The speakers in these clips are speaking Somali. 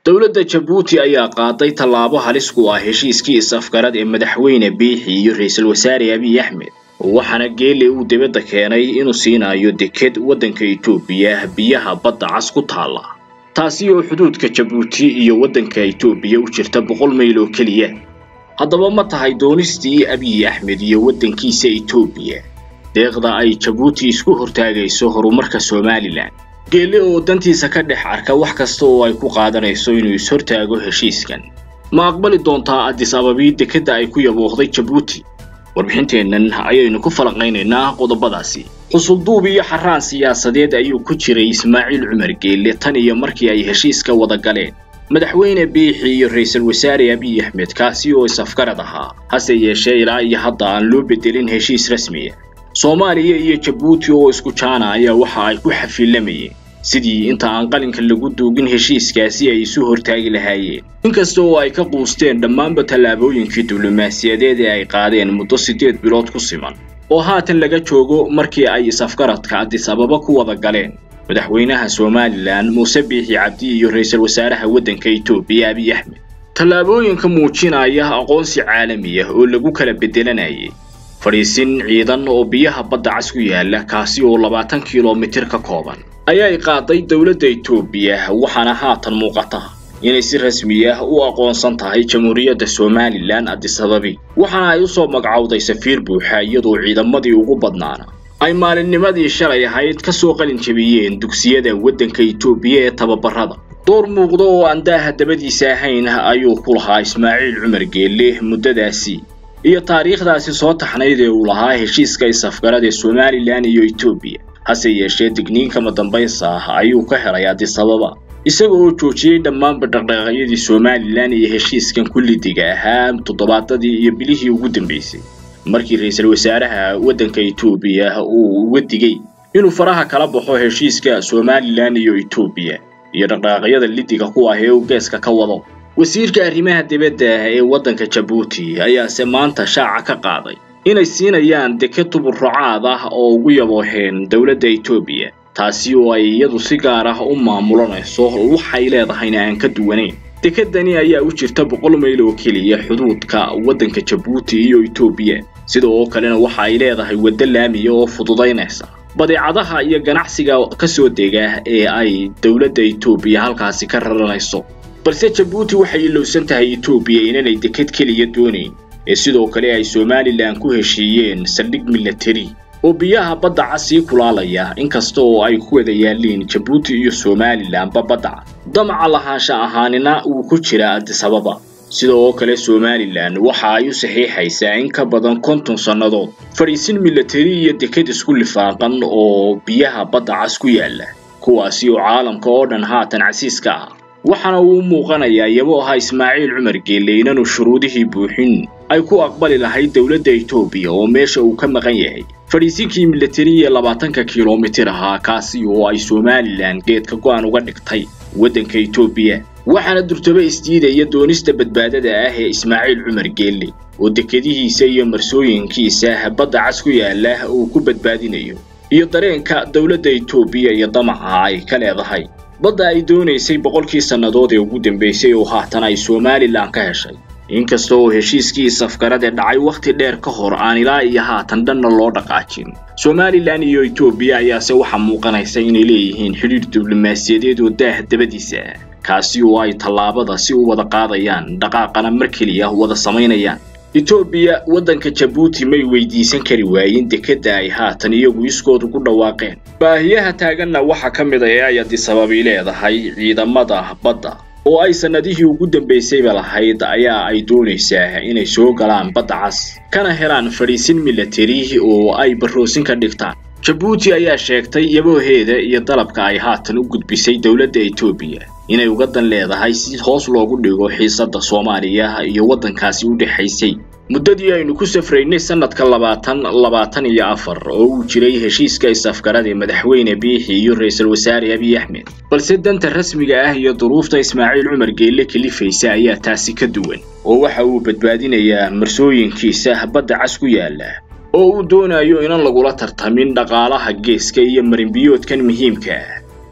dowladda jabuuti ayaa qaaday tallaabo halis ku ah heshiiskii is-afgarad ee madaxweyne biixi iyo ra-iisul wasaare abiy axmed waxaana geele uu dibadda keenay inuu siinayo deked waddanka itoobiya biyaha badda cas ku taalla taasi oo xuduudka jabuuti iyo waddanka itoobiya u jirta boqol mayl oo keliya haddaba ma tahay doonistii abiy axmed iyo waddankiisa itoobiya deeqda ay jabuuti isku hortaagayso horumarka somalilan geelle oo dantiisa ka dhex arka wax kasta oo ay ku qaadanayso inuu is-hortaago heshiiskan ma aqbali doontaa addis ababii dekedda ay ku yabooqday jabuuti warbixinteennan ayaynu ku falanqaynaynaa qodobadaasi xusulduub iyo xaraan siyaasadeed ayuu ku jiray ismaaciil cumar geelle tan iyo markii ay heshiiska wada galeen madaxweyne biixi iyo ra-iisul wasaare abiy axmed kaasi oo is-afgarad ahaa hase yeeshee ilaa iyo hadda aan loo bedelin heshiis rasmiya soomaaliya iyo jabuuti oo isku jaana ayaa waxa ay ku xafiilamayeen sidii inta aan qalinka lagu duugin heshiiskaasi ay isu hortaagi lahaayeen inkasta oo ay ka quusteen dhammaanba tallaabooyinkii diblomaasiyadeed ee ay qaadeen muddo siddeed bilood ku siman oo haatan laga joogo markii ay is-afgaradka addis ababa ku wada galeen madaxweynaha somalilan muuse biixi cabdi iyo ra-iisul wasaaraha waddanka itoobiya abiy axmed tallaabooyinka muujinaya aqoonsi caalami ah oo lagu kala bedelanayay fadhiisin ciidan oo biyaha badda cas ku yaala kaasi oo labaatan kilomitir ka kooban ayay qaaday dowladda itoobiya waxaana haatan muuqata inay si rasmi ah u aqoonsan tahay jamhuuriyadda somalilan addisababi waxaana ay u soo magacowday safiir buuxa iyadoo ciidamadii ugu badnaana ay maalinnimadii shalay ahayd ka soo qalin jebiyeen dugsiyada waddanka itoobiya ee tababarada door muuqda oo aan daaha dabadiisa ahayn ayuu ku lahaa ismaaciil cumar geelle muddadaasi iyo taariikhdaasi soo taxnayd ee uu lahaa heshiiska is-afgarad ee somalilan iyo etoobiya hase yeeshee digniinkama dambaysa ah ayuu ka helay addisababa isaga oo joojiyey dhammaanba dhaqdhaqaaqyadii somalilan iyo heshiiskan kullidiga ahaa toddobaadadii iyo bilihii ugu dambaysay markii ra-iisul wasaaraha waddanka etoobiya uu uga digay inuu faraha kala baxo heshiiska somalilan iyo etoobiya iyo dhaqdhaqaaqyada lidiga ku ah ee uu geeska ka wado wasiirka arrimaha dibadda ee waddanka jabuuti ayaase maanta shaaca ka qaaday inay siinayaan deked tuburracaad ah oo ugu yabooheen dowladda etoobiya taasi oo ay iyadu si gaar ah u maamulanayso waxay leedahayna aan ka duwanayn dekedani ayaa u jirta boqol mayl oo keliya xuduudka waddanka jabuuti iyo etoobiya sida oo kalena waxa ay leedahay waddo laamiya oo fududaynaysa badeecadaha iyo ganacsiga ka soo dega ee ay dowladda etoobiya halkaasi ka raranayso balse jabuuti waxay ilowsan tahay etoobiya inanay deked keliya doonayn ee sidoo kale ay somalilan ku heshiiyeen saldhig milatari oo biyaha badda cas sii kulaalaya inkasta oo ay ku wada yaalliin jabuuti iyo somalilanba badda cad damaca lahaansha ahaanina uu ku jira addisababa sida oo kale somalilan waxa ay u saxiixaysaa in ka badan konton sannadood fadhiisin milatari iyo deked isku lifaaqan oo biyaha badda cas ku yaalla kuwaasi oo caalamka oo dhan haatan casiiska ah waxaana uu u muuqanayaa iyagoo ahaa ismaaciil cumar geelle inaanu shuruudihii buuxin ay ku aqbali lahayd dowladda etoobiya oo meesha uu ka maqan yahay fadhiisinkii milatari ee labaatanka kilomitir ahaa kaasi oo ay somalilan geedka go'an uga dhigtay waddanka etoobiya waxaana durtaba isdiidaya doonista badbaadada ah ee ismaaciil cumar geelle oo dekedihiisa iyo marsooyinkiisa badda cas ku yaala uu ku badbaadinayo iyo dareenka dowladda etoobiya iyo damaca ay ka leedahay badda ay doonaysay boqolkii sannadood ee ugu dambaysay oo haatan ay somalilan ka heshay inkasta oo heshiiskii safgarad ee dhacay wakhti dheer ka hor aan ilaa iyo haatan dhanna loo dhaqaajin somalilan iyo etoobiya ayaase waxaa muuqanaysa inay leeyihiin xidhiidh diblomaasiyadeed oo daah dabadiisa ah kaasi oo ay tallaabada si u wada qaadayaan dhaqaaqana mar keliya wada samaynayaan etoobiya waddanka jabuuti may weydiisan kari waayin dekedda ay haatan iyagu iskoodu ku dhawaaqeen baahiyaha taaganna waxaa ka mid a ee ay addisababi leedahay ciidamada badda oo ay sannadihii ugu dambaysayba lahayd ayaa ay doonaysaa inay soo galaan badda cas kana helaan fadhiisin milatari oo ay barroosin ka dhigtaan jabuuti ayaa sheegtay yabooheeda iyo dalabka ay haatan u gudbisay dowladda etoobiya inay uga dan leedahay si hoos loogu dhigo xiisadda soomaaliya iyo waddankaasi u dhexaysay muddadii aynu ku safraynay sannadka labaatan labaatan iyo afar oo uu jiray heshiiska is-afgarad ee madaxweyne biixi iyo ra-iisul wasaare abiy axmed balse danta rasmiga ah iyo duruufta ismaaciil cumar geelle kalifaysa ayaa taasi ka duwan oo waxa uu badbaadinayaa marsooyinkiisa badda cas ku yaala oo uu doonayo inan lagula tartamin dhaqaalaha geeska iyo marinbiyoodkan muhiimka ah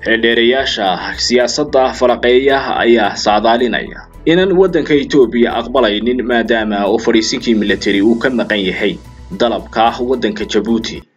xeeldheerayaasha siyaasadda falaqeeya ayaa saadaalinaya inaan waddanka etoobiya aqbalaynin maadaama oo fadhiisinkii militari uu ka maqan yahay dalabka waddanka jabuuti